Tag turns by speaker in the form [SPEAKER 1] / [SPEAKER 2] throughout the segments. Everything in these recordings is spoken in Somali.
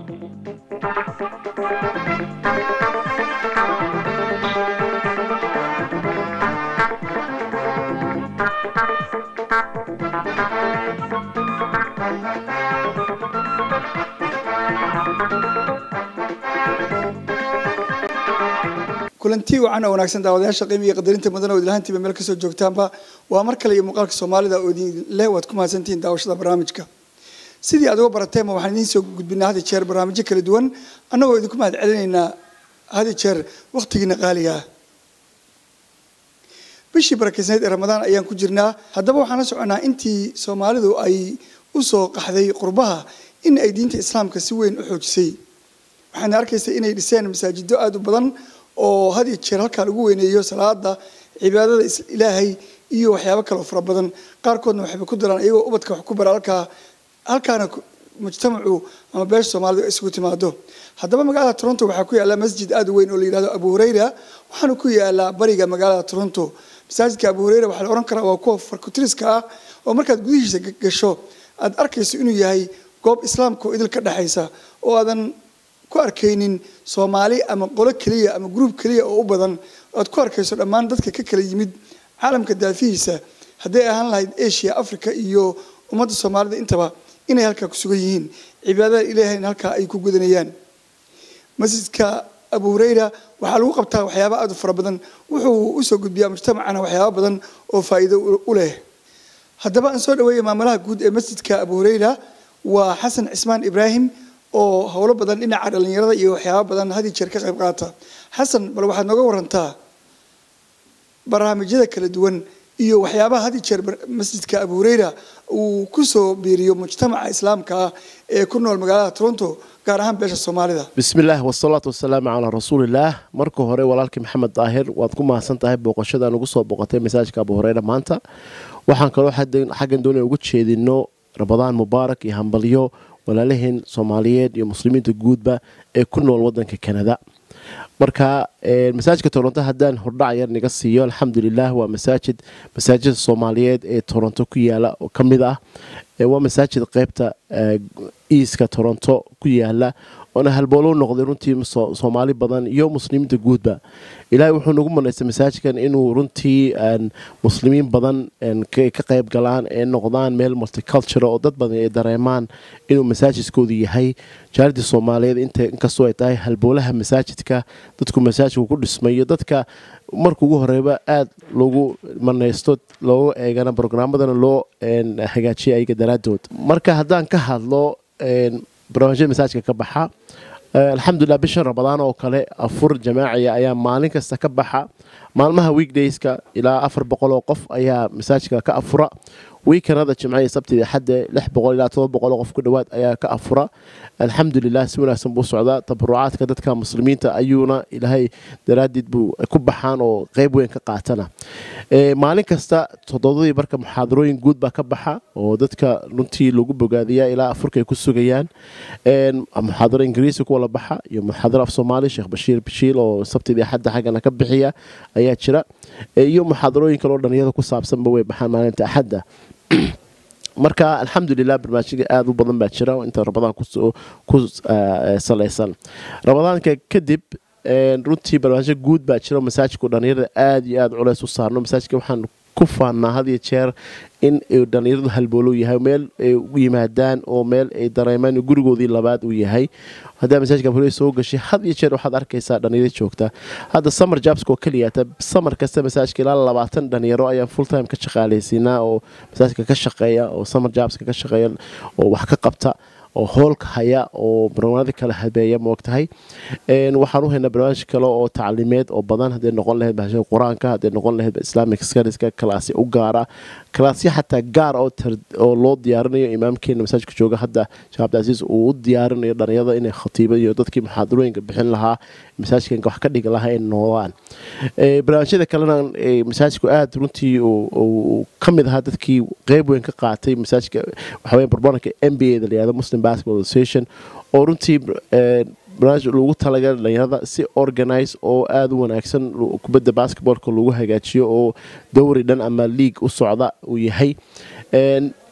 [SPEAKER 1] kulanti wacan oo wanaagsan daawadayaasha qiimi iyo qadarinta mudan oo ilahantiiba meel kasoo joogtaanba waa mar kale iyo muuqaalka soomaalida oo idin leh waad ku mahadsantihiin daawashada barnaamijka sidii aad uga barateema waxaan idiin soo gudbinaa had iyo jeer barnaamijyo kala duwan annagoo idinku mahad celinaynaa had iyo jeer wakhtigiina qaaliga ah bishii barakeysnayd ee ramadaan ayaan ku jirnaa haddaba waxaan la soconaa intii soomaalidu ay u soo qaxday qurbaha in ay diinta islaamka si weyn u xoojisay waxaana arkaysa inay dhiseen masaajido aada u badan oo had iyo jeer halkaa lagu weyneeyo salaada cibaadada ilaahay iyo waxyaabo kaleo fara badan qaarkoodna waxayba ku daraan iyagoo ubadka wax ku bara halkaa halkaana mujtamacu ama beesha soomaalida isugu timaado haddaba magaalada toronto waxaa ku yaala masjid aada u weyn oo la yihahdo abu hureyra waxaana ku yaalaa bariga magaalada toronto masaajidka abu hureyra waxaa la ohan karaa waa kuwa farkutiriska ah oo markaad gudihiisa gasho aad arkayso inuu yahay goob islaamka oo idil ka dhexaysa oo aadan ku arkaynin soomaali ama qolo keliya ama gruub keliya oo u badan aad ku arkayso dhammaan dadka ka kala yimid caalamka daafihiisa hadday ahaan lahayd asia africa iyo ummadda soomaalida intaba inay halkaa ku sugan yihiin cibaadada ilaahayna halkaa ay ku gudanayaan masjidka abu hureyra waxaa lagu qabtaa waxyaaba aada u fara badan wuxuu usoo gudbiyaa mujtamacana waxyaaba badan oo faa'iido u leh haddaba aan soo dhaweeya maamulaha guud ee masjidka abu hureyra waa xasan cismaan ibraahim oo howlo badan dhinaca dhalinyarada iyo waxyaaba badan had iyo jeer ka qayb qaata xasan bal waxaad nooga warantaa barnaamijyada kala duwan iyo waxyaabaha had iyo jeer masjidka abu hureyra uu kusoo biiriyo mujtamaca islaamka ah ee ku nool magaalada toronto gaar ahaan beesha soomaalida
[SPEAKER 2] bismillaah wasalaatu wasalaamu calaa rasuulillaah marka hore walaalkii maxamed daahir waad ku mahadsan tahay booqashadan ugu soo booqatay masaajidka abu hureyra maanta waxaan kaloo xaggan doonaya ugu jeedino ramadaan mubaarak iyo hambalyo walaalaheen soomaaliyeed iyo muslimiinta guudba ee ku nool wadanka kanada marka masaajidka toronto haddaan hordhac yar naga siiyo alxamdulilah waa masaajid masaajida soomaaliyeed ee toronto ku yaala oo ka mid ah waa masaajid qeybta iiska toronto ku yaala oona halboolo noqday runtii soomaali badan iyo muslimiinta guudba ilaahay wuxuu nagu manaystay masaajidkan inuu runtii muslimiin badan ka qayb galaan ee noqdaan meel multiculture oo dad badan ay dareemaan inuu masaajidkoodu yahay jaaridii soomaaliyeed inkastoo ay tahay halboolaha masaajidka dadku masaajidku ku dhismayo dadka marka ugu horeyba aada loogu manaysto loogu eegana brogramadana loo hagaajiya ayaga daraadood marka haddaan ka hadlo barnaamijyada masaajidka ka baxa alxamdulilah bishan ramadaan oo kale afur jamaaciya ayaa maalin kasta ka baxa maalmaha weekdayska ilaa afar boqol oo qof ayaa masaajidka ka afura wiikanada jimcaya sabtida xadde lix boqol ilaa todoba boqol oo qof ku dhowaad ayaa ka afura alxamdulilah si wanaagsan buu socdaa tabarucaadka dadka muslimiinta ayuuna ilaahay daraaddeed buu ku baxaan oo qeyb weyn ka qaatana maalin kasta todobadii marka muxaadarooyin guud baa ka baxa oo dadka runtii lagu bogaadiyaa ilaa afurka ay ku sugayaan muxaadaro ingiriisi kuwa la baxa iyo muxaadaro af soomaali sheekh bashiir bashiil oo sabtidii xadda xaggana ka bixiya ayaa jira iyo muxaadarooyin kale oo dhalinyada ku saabsanba way baxaan maalinta axadda marka alxamdulilah barnaamijyada aada u badan baa jira inta ramadaan ku salaysan ramadaanka kadib runtii barnaamijyo guud baa jira masaajidku dhalinyarada aada iyo aada culeys u saarno masaajidka waxaan ku faannaa had iyo jeer in dhalinyaradu halboolow yahay meel ay u yimaadaan oo meel ay dareemaan gurigoodii labaad uu yahay haddaa masaajidka abure soo gashay had iyo jeer waxaad arkaysaa dhalinyaro joogta hadda summer jobska oo keliyaata samar kasta masaajidka ilaa labaatan dhalinyaro ayaan full time ka shaqaalaysiinaa oo masaajidka ka shaqeeya oo summer jobska ka shaqeeya oo wax ka qabta oo hoolka haya oo barnaamijyada kala habeeya moogtahay waxaan u haynaa barnaamij kale oo tacliimeed oo badan hadday noqon lahayd bahashada qur-aanka hadday noqon lahayd islamic scariska kalaasya u gaara kalaasya xataa gaar oo loo diyaarinayo imaamkeena masaajidka jooga hadda sheekh cabdicasiis uu u diyaarinayo dhalinyarada inay khatiiba iyo dadkii muxaadarooyinka bixin lahaa masaajidkan wax ka dhigi lahaa ay noodaan barnaamijyada kalena masaajidku aada runtii uu ka mid ahaa dadkii qeyb weyn ka qaatay masaajidka waxaweye barbanarka n b a da layihahdo muslim basketball association oo runtii barnaamij lagu talagalay dhalinyarada si organize oo aada u wanaagsan kubadda basketballka lagu hagaajiyo oo dowri dhan ama league u socda uu yahay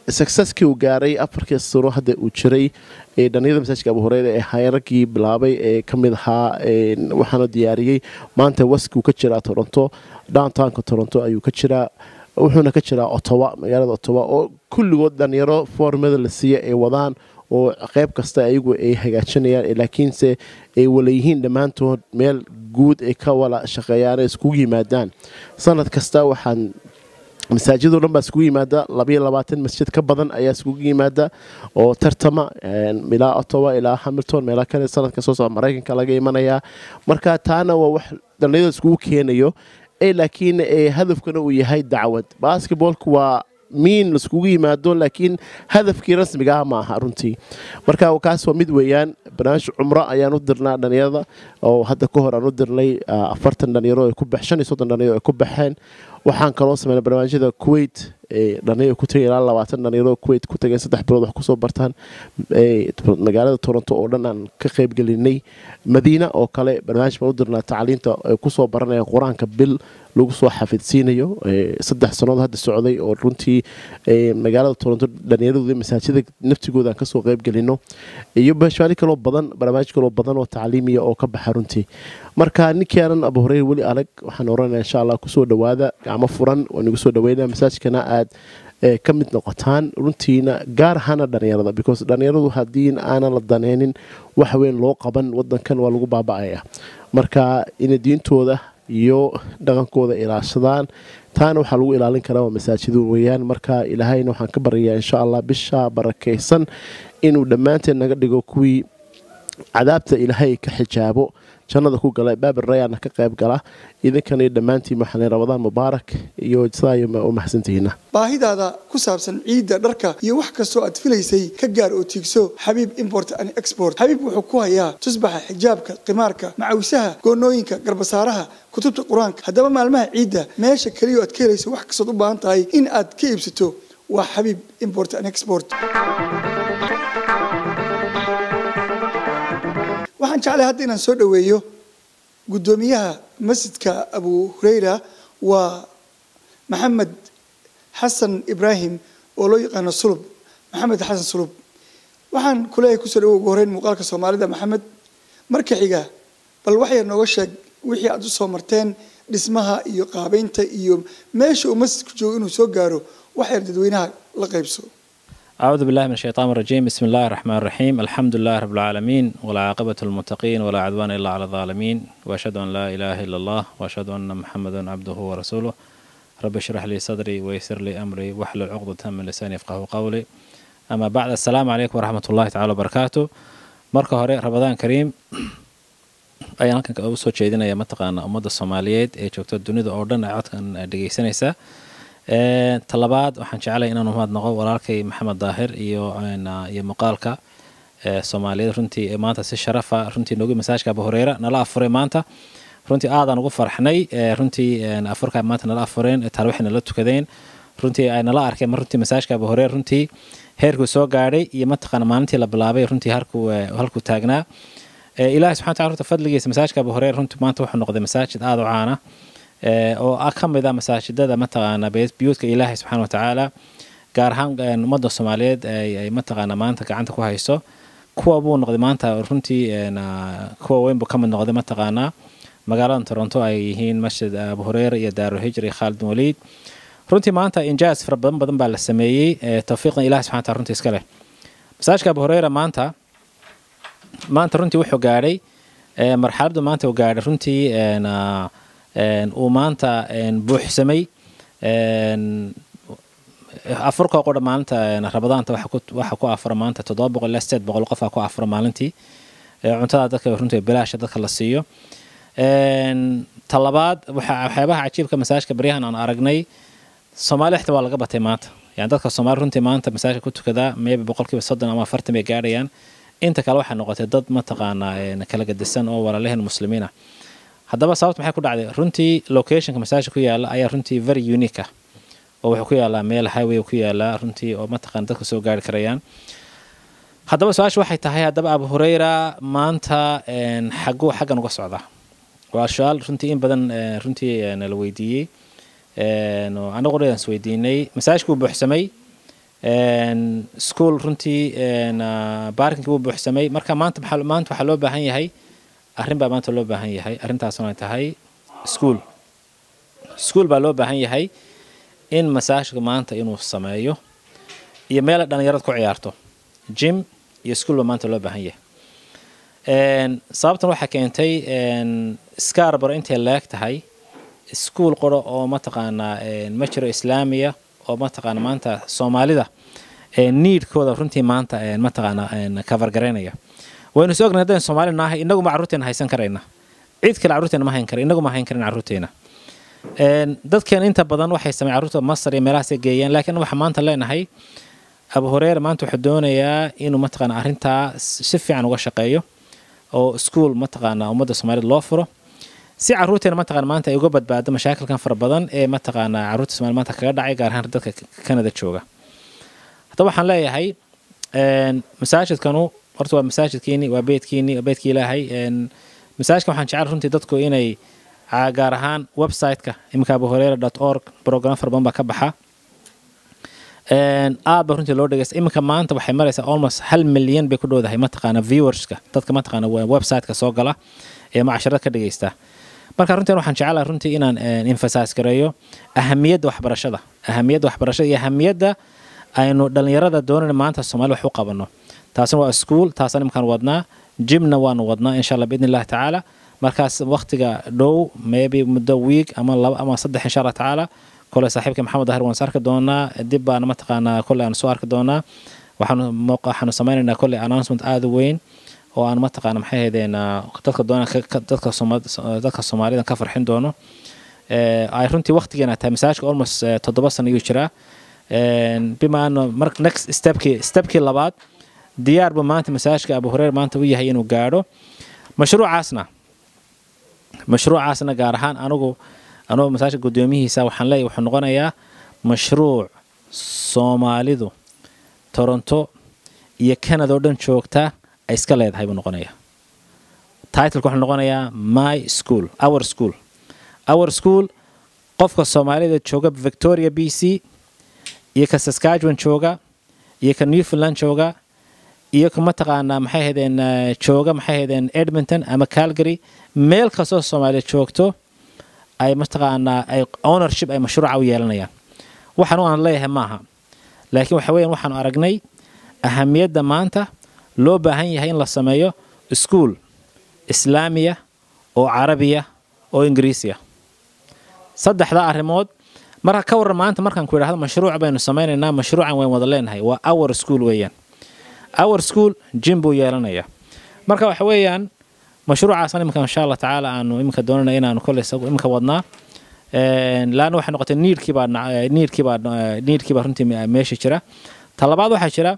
[SPEAKER 2] successkii uu gaaray afarkii sano hadda uu jiray ee dhalinyarada masaajidka abu hureyra ee hayraggii bilaabay ee ka mid ahaa waxaana diyaariyey maanta waskuu ka jiraa toronto downtownka toronto ayuu ka jiraa wuxuuna ka jiraa otowa magaalada otowa oo kulligood dhalinyaro foormada la siiya ay wadaan oo qeyb kasta ayagu ay hagaajinayaan laakiinse ay walayihiin dhammaantood meel guud ay ka wala shaqeeyaan iskugu yimaadaan sanad kasta waxaan masaajidoo dhan baa iskugu yimaada labayo labaatan masjid ka badan ayaa iskugu yimaada oo tartama ilaa otowa ilaa hamilton meela kale sanadka soo socda maraykanka laga imanayaa marka taana waa wax dhalinyarada iskugu keenayo laakiin hadafkana uu yahay dacwad basketbolku waa miin laiskugu yimaado laakiin hadafkii rasmiga ah ma aha runtii marka kaas waa mid weeyaan barnaamij cumro ayaan u dirnaa dhalinyarada oo hadda ka hor aan u dirnay afartan dhalinyaro shan iyo soddon dhalinyaro ay ku baxeen waxaan kaloo sameynay barnaamijyada kuwait dhalinyaro ku tagay ilaa labaatan dhalinyaro kuwait ku tageen saddex bilood wax kusoo bartaan magaalada toronto oo dhan aan ka qaybgelinay madiina oo kale barnaamij baan u dirnaa tacliinta ay kusoo baranayaan qur-aanka bil lagu soo xafidsiinayo saddex sannood hadda socday oo runtii magaalada toronto dhallinyaradooda masaajida naftigooda aan kasoo qaybgelino iyo bashaari kaloo badan barnaamij kaloo badan oo tacliimiya oo ka baxa runtii marka ninkaanan abu horeyr weli adag waxaan oranaya insha allah kusoo dhawaada gacmo furan waan igu soo dhaweynaya masaajidkana aad ka mid noqotaan runtiina gaar ahaana dhalinyarada because dhalinyaradu haddii aanan la daneynin wax weyn loo qaban wadankan waa lagu baaba'aya marka inay diintooda iyo dhaqankooda ilaashadaan taana waxaa lagu ilaalin karaa waa masaajidu weeyaan marka ilaahayna waxaan ka baryayaa insha allah bisha barakaysan inuu dhammaanteen naga dhigo kuwii cadaabta ilaahay ka xijaabo jannada ku gala baabi rayaana ka qayb gala idinkana dhammaantiin waxaan rabadaan mubaarak iyo sidaa u mahadsantihiina
[SPEAKER 1] baahidaada ku saabsan ciidda dharka iyo wax kastoo aad filaysay ka gaar oo tiigso xabiib import and export xabiib wuxuu ku hayaa tusbaxa xijaabka qimaarka macawisaha goonooyinka garbasaaraha kutubta qur-aanka haddaba maalmaha ciidda meesha keliya aad ka helayso wax kastood u baahan tahay in aad ka iibsato waa xabiib import and export waxaan jeclay hadda inaan soo dhoweeyo guddoomiyaha masjidka abu hureyra waa maxamed xasan ibraahim oo loo yaqaano sulub maxamed xasan sulub waxaan kuleeyahay kusoo dhawo ugu horeyn muuqaalka soomaalida maxamed marka xiga bal waxyar nooga sheeg wixii aad u soo marteen dhismaha iyo qaabeynta iyo meesha uu masjidku joogo inuu soo gaaro waxyar dadweynaha la qaybso
[SPEAKER 3] أعوذ بالله من الشيطان الرجيم بسم الله الرحمن الرحيم الحمد لله رب العالمين والعاقبة للمتقين ولا عدوان إلا على الظالمين وأشهد أن لا إله إلا الله وأشهد أن محمدا عبده ورسوله رب اشرح لي صدري ويسر لي أمري واحلل عقدة من لساني يفقه قولي أما بعد السلام عليكم ورحمة الله تعالى وبركاته marka hore rabadaan kariim ayaan halkan ugu soo jeedinaya mataqaana ummadda soomaaliyeed ee joogta dunida oo dhan ee codkan dhegeysanaysa talabaad waxaan jeclay inaan umahad noqo walaalkay maxamed daahir iyo iyo muuqaalka soomaaliyeed runtii maanta si sharafa runtii noogi masaajka abu hureyra nala afuray maanta runtii aadaan ugu farxnay runtii afurka maanta nala afureen tarwixi nala tukadeen runtii ay nala arkeen mar runtii masaajka abu hureyra runtii heerkuu soo gaadhay iyo mataqaana maalintii la bilaabay runtii halkuu halkuu taagnaa ilaahay subxana wataala runta fadligiisa masaajka abu hureyra runtii maanta wuxuu noqday masaajid aada u caana oo ka mid ah masaajidada mataqaana biyuudka ilaahay subxaana watacaala gaar ahaan ummadda soomaaliyeed ay mataqaana maanta gacanta ku hayso kuwa buu noqday maanta runtii kuwa weyn buu ka mid noqday mataqaana magaalada toronto ay yihiin masjid abu hureyra iyo daarulhijra iyo khaalid bin waliid runtii maanta injaas fara badan badan baa la sameeyey tawfiiqna ilahi subxana wataala runtii iska leh masaajidka abu hureyra maanta maanta runtii wuxuu gaadhay marxaladdu maanta uu gaadhay runtii uu maanta buuxsamay afurka qudha maalinta rabadaanta waxa ku afura maanta toddoba boqol ilaa sideed boqol qofaa ku afura maalintii cuntada dadka runtii bilaasha dadka la siiyo talabaad waxyaabaha cajiibka masaajka baryahan aan aragnay soomaali xita waa laga batay maanta yani dadka soomaali runtii maanta masaajka ku tukadaa maybe boqolkiiba soddon ama afartan bay gaadhayaan inta kale waxay noqotay dad mataqaanaa kala gadisan oo walaalaheen muslimiin ah haddaba sababta maxay ku dhacday runtii locationka masaajka ku yaala ayaa runtii very unique ah oo wuxuu ku yaalaa meel highway ku yaalaa runtii oo mataqana dadka soo gaari karayaan haddaba su-aasha waxay tahay haddaba abu hureyra maanta xaguu xaggan uga socdaa waa su-aal runtii in badan runtii nala weydiiyey anagu dhan is weydiinay masaajka wuu buuxsamay school runtii baarkinkii wuu buuxsamay marka maanta maanta waxaa loo baahan yahay arrin baa maanta loo baahan yahay arrintaasuna ay tahay school school baa loo baahan yahay in masaajidka maanta inuu sameeyo iyo meel dhalinyarada ku ciyaarto jim iyo school baa maanta loo baahan yahay sababtan waxaa keentay scarbaro intay leeg tahay school qoro oo mataqaanaa ma jiro islaamiya oo mataqaana maanta soomaalida niidkooda runtii maanta mataqaana cover garaynaya waynu is ognahay haddaynu soomaali nahay inaguma carruurteena haysan karayna cid kale carruurteena ma hayn kara inagu ma hayn karin carruurteena dadkeen inta badan waxay sameyn carruurta masar iyo meelahaasay geeyeen laakiin waxaa maanta leenahay abu horeer maanta wuxuu doonayaa inuu mataqaana arrintaa si fiican uga shaqeeyo oo school mataqaana ummadda soomaalida loo furo si carruurteena mataqaana maanta ay uga badbaado mashaakilkan fara badan ee mataqaana carruurta soomaalida maanta kaga dhacay gaar ahaan dadka kanada jooga haddaba waxaan leeyahay masaajidkanu horta waa masaajidkiini waa beydkiini waa beydkii ilaahay masaajidkan waxaan jecel runtii dadku inay gaar ahaan website-ka iminka abu horeera dot org program fara badan baa ka baxa aad ba runtii loo dhegeysta iminka maanta waxay maraysaa almost hal milyan bay ku dhowdahay mataqaana viewerska dadka mataqaana website-ka soo gala ee macasharada ka dhegeysta marka runtii waxaan jecelahay runtii inaan emphasize gareeyo ahamiyadda waxbarashada ahamiyadda waxbarashada iyo ahamiyadda aynu dhalinyarada doonayna maanta soomaali wax u qabano taasina waa school taasna iminkaan wadnaa jimna waanu wadnaa insha allah biidni illahi tacaala markaas waqtiga dhow maybe muddo week ama laba ama saddex insha allah tacaala kole saaxiibka maxamed dahir waan is arki doonaa dib baana mataqaanaa kole aan soo arki doonaa waxaanu waxaanu sameynaynaa kole announcement aada u weyn oo aan mataqaana maxay ahaydeen dadka doona dadka dadka soomaalida ka farxin doono ay runtii waqtigeena tahay masaajidka almost toddoba sano ayuu jiraa bima ano mar next stepkii stepkii labaad diyaar buu maanta masaajidka abu hureyre maanta u yahay inuu gaadho mashruucaasna mashruucaasna gaar ahaan anigu anugu masaajidka guddoomihiisa waxaan leeyahay wuxuu noqonayaa mashruuc soomaalidu toronto iyo canada oo dhan joogta ay iska leedahay buu noqonayaa titleka wuxuu noqonayaa my school our school our school qofka soomaalida jooga victoria b c iyo ka saskatchewan jooga iyo ka newfoundland jooga iyo ka mataqaanaa maxay ahaydeen jooga maxay ahaydeen edmonton ama calgary meel kastoo soomaaliya joogto ay mataqaanaa ay ownership ay mashruuca u yeelanayaan waxaan aan leeyahay maaha laakiin waxa weeyaan waxaanu aragnay ahamiyadda maanta loo baahan yahay in la sameeyo school islaamiya oo carabiya oo ingiriisiya saddexdaa arrimood marka ka warran maanta markaan ku idhahdo mashruuc baynu samaynaynaa mashruucan wayn wada leenahay waa our school weeyaan our school jim buu yeelanayaa marka waxa weeyaan mashruucaasna iminka insha allah tacaala aanu iminka doonana inaanu kolley iminka wadnaa laana waxay noqotay niidkii baa niidkii baa niidkii baa runtii meesha jira talabaad waxaa jira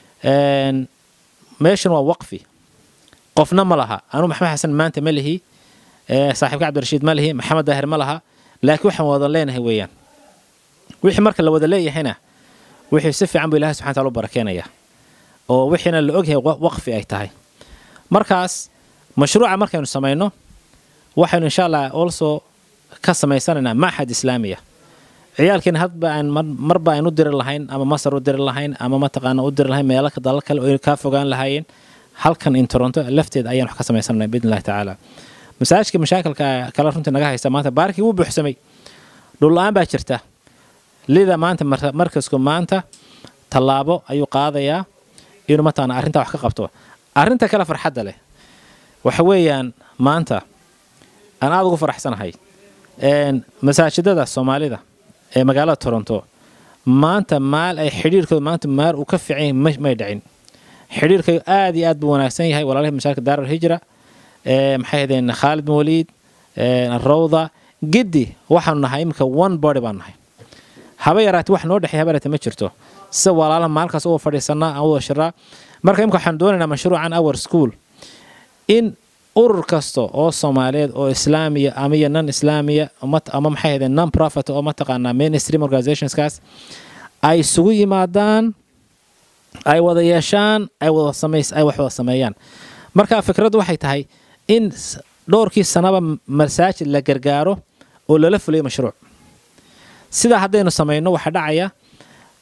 [SPEAKER 3] meeshan waa waqfi qofna ma laha anuu maxamed xasan maanta ma lihi saaxiibka cabdirashiid ma lihi maxamed daahir ma laha laakiin waxaan wada leenahay weeyaan wixii marka la wada leeyahayna wixii si fiican buu ilahay subxana taala u barakeenaya oo wixiina la ogyahay waqfi ay tahay markaas mashruuca markaynu samayno waxaynu insha allah also ka samaysanaynaa maxad islaamiya ciyaalkeena hadba aan marba aynu u diri lahayn ama masar u diri lahayn ama mataqaana u diri lahayn meelo dalal kale oo kaa fogaan lahaayeen halkan in toronto lafteeda ayaan wax ka samaysananaa biidni illahi tacaala masaajidka mashaakilka kale runtii naga haysta maanta baarkii wuu buuxsamay dhulla-aan baa jirta lida maanta markasku maanta tallaabo ayuu qaadayaa inuu mataqaana arrintaa wax ka qabto arrinta kale farxadda leh waxa weeyaan maanta aan aada ugu faraxsanahay masaajidada soomaalida ee magaalada toronto maanta maal ay xidhiirkooda maanta maar uu ka fiican yahay may dhicin xidhiirkayo aad iyo aad buu wanaagsan yahay walaalihii mashaakil daaral hijra maxay ahaydeen khaalid bin waliid rawda giddi waxaanu nahay iminka one body baan nahay haba yaraatee wax noo dhexeey haba yaraatee ma jirto sida walaalaha maalkaas uga fadhiisanaa aan wada shiraa marka imika waxaan doonaynaa mashruucan our school in urur kasta oo soomaaliyeed oo islaamiya ama iyo non islaamiya ama maxay ahaydeen non profit oo mataqaanaa mainstream organizationskaas ay isugu yimaadaan ay wada yeeshaan ay wada samays ay wax wada sameeyaan marka fikraddu waxay tahay in dhowrkii sanaba masaajid la gargaaro oo lala fuliyo mashruuc sidaa haddaynu samayno waxaa dhacaya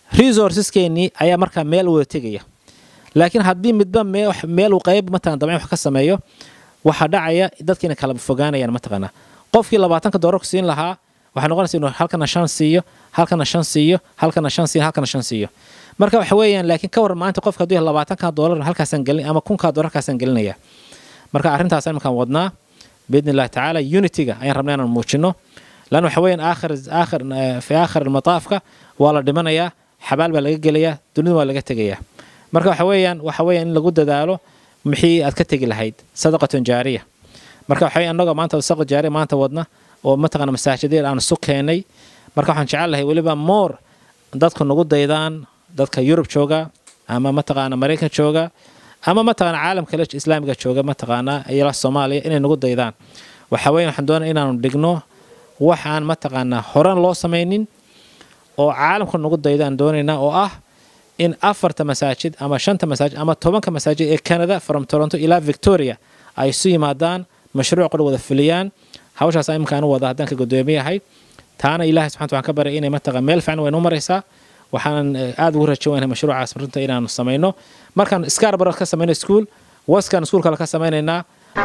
[SPEAKER 3] resourceskeenii ayaa markaa meel wada tegaya laakiin haddii midba meel uu qayb mataqana dabcan wax ka sameeyo waxaa dhacaya dadkiina kala fogaanayaan mataqaanaa qofkii labaatanka doolarku siin lahaa waxay noqonaysa inuu halkana shan siiyo halkana shan siiyo halkana shan siiyo halkana shan siiyo marka waxa weeyaan laakiin ka waran maanta qofka hadduu labaatanka doolar halkaasaan gelin ama kunkaa doolar halkaasaan gelinaya marka arrintaas iminkaan wadnaa biidni illahi tacaala unityga ayaan rabnaa inaan muujino lan waxa weeyaan aakhir aakhir fi aakhir mataafka waa la dhimanayaa xabaal baa laga gelayaa dunida waa laga tegayaa marka waxa weeyaan waxa weeyaan in lagu dadaalo mixii aad ka tegi lahayd sadaqatun jaariya marka waxa annagoo maanta sadaqa jaariya maanta wadna oo mataqana masaajideel aan isu keenay marka waxaan jecel lahay weliba moor dadku nagu daydaan dadka yurub jooga ama mataqaana maraykan jooga ama mataqaana caalamka kale islaamiga jooga mataqaana ila soomaaliya inay nagu daydaan waxa weeye waxaan doonaya inaanu dhigno waxaan mataqaanaa horan loo samaynin oo caalamka nagu daydaan doonaynaa oo ah in afarta masaajid ama shanta masaajid ama tobanka masaajid ee canada from toronto ilaa victoria ay isu yimaadaan mashruuc qor wada fuliyaan hawshaas imkaan u wada haddaan ka gudoomiyahay taana ilahay subxanta waxaan ka baray inay mataqa meel fiican waynu maraysaa waxaanan aada ugu rajo weynahay mashruucaas runta inaanu samayno markaan scarborough ka samayno school waskan school kale ka samaynaynaa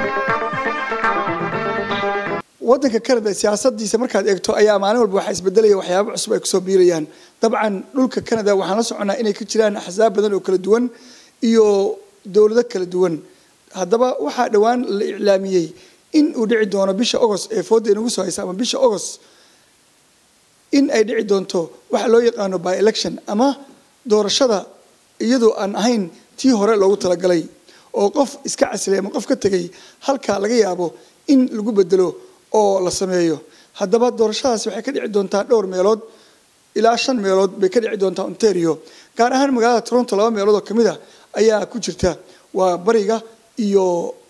[SPEAKER 1] waddanka canada siyaasadiisa markaad eegto ayaa maalin walba waxaa isbedelaya waxyaabo cusub ay kusoo biirayaan dabcan dhulka canada waxaan la soconaa inay ka jiraan axsaab badan oo kala duwan iyo dowlado kala duwan haddaba waxaa dhowaan la iclaamiyey in uu dhici doono bisha agost ee fooda inagu soo haysa ama bisha agost in ay dhici doonto waxa loo yaqaano by election ama doorashada iyadoo aan ahayn tii hore loogu talagalay oo qof iska casilay ama qof ka tegay halkaa laga yaabo in lagu bedelo oo la sameeyo haddaba doorashadaasi waxay ka dhici doontaa dhowr meelood ilaa shan meelood bay ka dhici doontaa ontario gaar ahaan magaalada toronto laba meelood oo kamid a ayaa ku jirta waa bariga iyo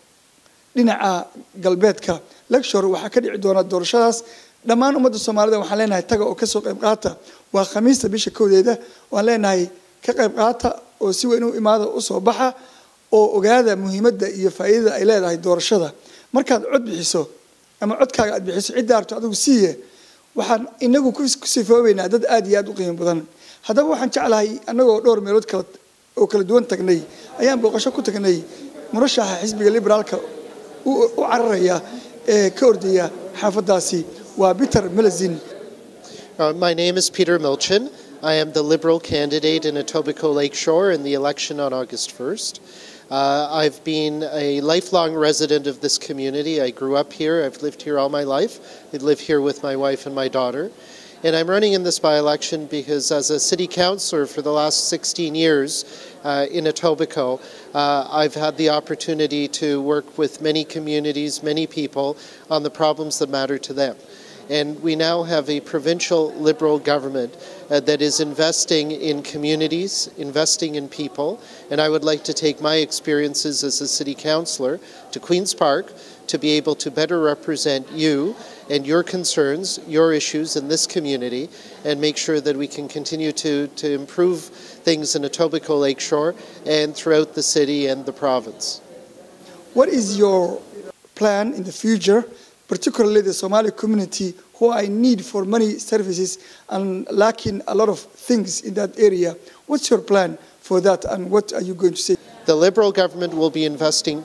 [SPEAKER 1] dhinaca galbeedka lecture waxaa ka dhici doona doorashadaas dhammaan ummadda soomaalida waxaan leenahay taga oo kasoo qayb qaata waa khamiista bisha kowdeeda waan leenahay ka qayb qaata oo si weyn u imaada usoo baxa oo ogaada muhiimadda iyo faa'iidada ay leedahay doorashada markaad cod bixiso ama codkaaga aad bixiso cidda arto adigu siiye waxaan inagu ku sifoobeynaa dad aad iyo aad u qiimo badan haddaba waxaan jeclahay annagoo dhowr meelood kala oo kala duwan tagnay ayaan booqasho ku tagnay murashaxa xisbiga liberaalka u cararaya ee ka ordaya xaafadaasi waa peter melazin
[SPEAKER 4] Uh, my name is Peter Milchin. I am the Liberal candidate in Etobicoke Lakeshore in the election on August 1st. Uh, I've been a lifelong resident of this community. I grew up here. I've lived here all my life. I live here with my wife and my daughter. And I'm running in this by election because, as a city councillor for the last 16 years uh, in Etobicoke, uh, I've had the opportunity to work with many communities, many people on the problems that matter to them. And we now have a provincial Liberal government uh, that is investing in communities, investing in people. And I would like to take my experiences as a city councillor to Queen's Park to be able to better represent you and your concerns, your issues in this community, and make sure that we can continue to, to improve things in Etobicoke Lakeshore and throughout the city and the province.
[SPEAKER 1] what is your plan in the future particularly the somali community who i need for many services and lacking a lot of things in that area what's your plan for that and what are you going to say
[SPEAKER 4] The Liberal government will be investing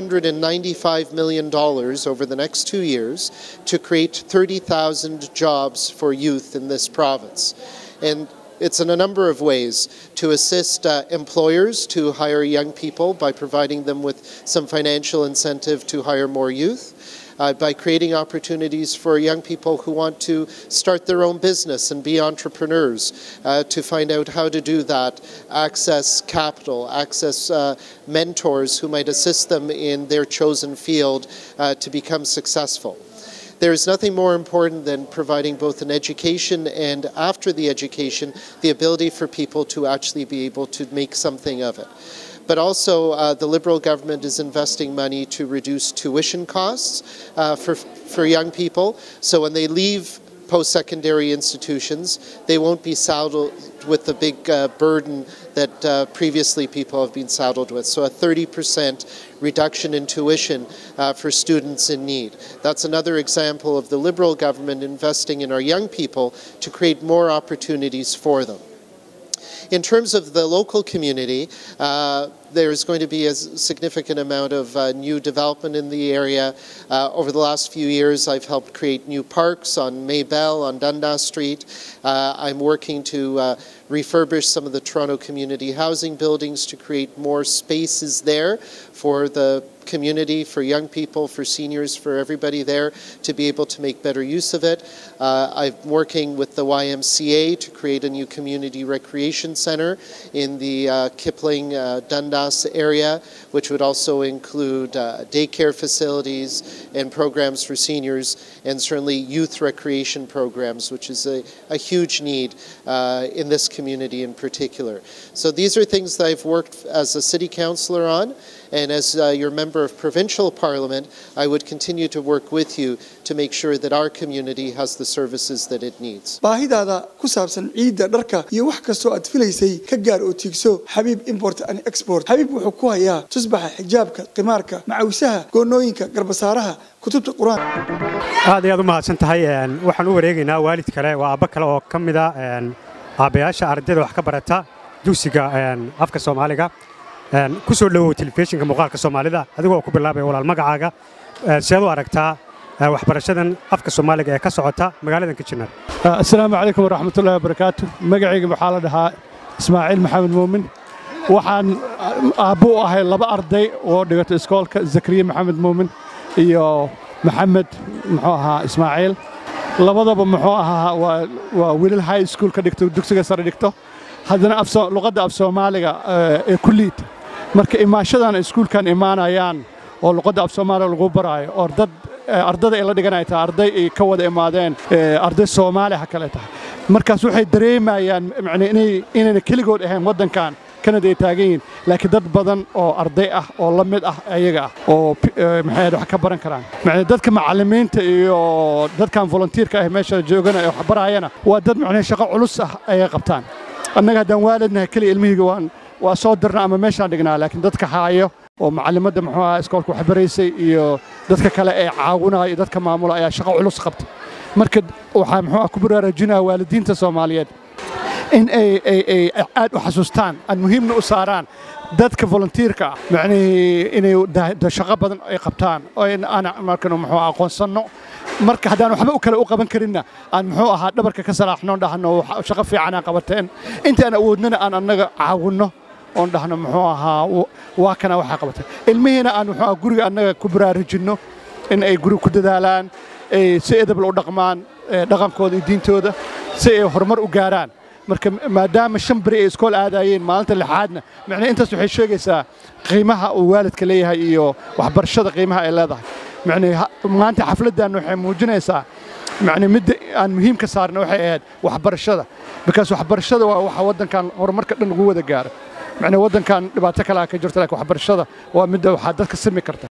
[SPEAKER 4] $295 million over the next two years to create 30,000 jobs for youth in this province. And it's in a number of ways to assist uh, employers to hire young people by providing them with some financial incentive to hire more youth. Uh, by creating opportunities for young people who want to start their own business and be entrepreneurs, uh, to find out how to do that, access capital, access uh, mentors who might assist them in their chosen field uh, to become successful. There is nothing more important than providing both an education and, after the education, the ability for people to actually be able to make something of it. But also, uh, the Liberal government is investing money to reduce tuition costs uh, for, for young people. So when they leave post secondary institutions, they won't be saddled with the big uh, burden that uh, previously people have been saddled with. So, a 30% reduction in tuition uh, for students in need. That's another example of the Liberal government investing in our young people to create more opportunities for them. In terms of the local community, uh, there's going to be a significant amount of uh, new development in the area. Uh, over the last few years, I've helped create new parks on Maybell, on Dundas Street. Uh, I'm working to uh, refurbish some of the Toronto community housing buildings to create more spaces there for the community, for young people, for seniors, for everybody there to be able to make better use of it. Uh, I'm working with the YMCA to create a new community recreation center in the uh, Kipling uh, Dundas area, which would also include uh, daycare facilities and programs for seniors, and certainly youth recreation programs, which is a, a huge need uh, in this community in particular. So these are things that I've worked as a city councillor on. And as uh, your member of provincial parliament, I would continue to work with you to make sure that our community has the services that it needs.
[SPEAKER 1] baahidaada ku saabsan ciidda dharka iyo wax kastoo aad filaysay ka gaar oo tiigso xabiib import and export xabiib wuxuu ku hayaa tusbaxa xijaabka qimaarka macawisaha goonooyinka garbasaaraha kutubta qur-aan
[SPEAKER 5] aad ayaad u mahadsan tahay waxaan u wareegaynaa waalid kale waa aabbo kale oo ka mida aabbayaasha ardayda wax ka barata dugsiga afka soomaaliga ku soo dhowow telefishinka muuqaalka soomaalida adigoo ku bilaabaya walaal magacaaga seed u aragtaa waxbarashadan afka soomaaliga ee ka socota magaaladan kijinar
[SPEAKER 6] asalaamu calaykum waraxmatullahi wabarakaatu magacayga waxaa la dhahaa ismaaciil maxamed muumin waxaan aabbo u ahay laba arday oo dhigato iskoolka zakariya maxamed muumin iyo maxamed muxuu ahaa ismaaciil labadaba muxuu ahaa waa wiilal high school ka dhigto dugsiga sare dhigto haddana luqadda af soomaaliga ee ku liita marka imaashadan iskuulkan imaanayaan oo luqadda af soomaaliga lagu baraayo oo dad ardada ay la dhiganay tahay arday ay ka wada imaadeen arday soomaali ha kale tahay markaas waxay dareemayaan inayna keligood ahayn waddankan kanada ay taagan yihiin laakiin dad badan oo arday ah oo la mid ah ayaga ah oo maxay wax ka baran karaan macnaa dadka macallimiinta iyo dadkan volunteerka ah meesha joogana ee wax barayana waa dad macnaa shaqo culus ah ayay qabtaan annaga haddaan waalidnahay keliya ilmihiyga waan waa soo dirna ama meeshaan dhignaa laakiin dadka haayo oo macallimadda muxuu ahaa iskoolka wax baraysay iyo dadka kale ee caawinaya iyo dadka maamula ayaa shaqo culus qabta marka waxaa muxuu ah ku baraarujinaya waalidiinta soomaaliyeed in ay ay ay aad u xasuustaan aan muhiimna u saaraan dadka volunteerka ah macnihii inay shaqo badan ay qabtaan oo aan markan muxuu aqoonsanno marka haddaan waxba u kale u qaban karinna aan muxuu ahaa dhabarka ka salaaxno dhahno shaqo fiican aan qabateen inta aan awoodnana aan annaga caawinno oon dhahno muxuu ahaa waa kana waxaa qabatay ilmihiina aan muxuu ahaa guriga annaga ku baraarujinno in ay guriga ku dadaalaan ay si edabla u dhaqmaan dhaqankooda iyo diintooda si ay horumar u gaaraan marka maadaama shan beri ay iskool aadayeen maalinta lixaadna macnaa intaas waxay sheegaysaa qiimaha uu waalidka leeyahay iyo waxbarashada qiimaha ay leedahay macnaa maanta xafladdan waxay muujinaysaa macnaa midda aan muhiim ka saarna waxay ahayd waxbarashada bikaas waxbarashada waa waxa waddankan horumarka dhan lagu wada gaaro macnaa waddankan dhibaato kalaa ka jirta laakiin waxbarashada waa midda waxaa dadka simi karta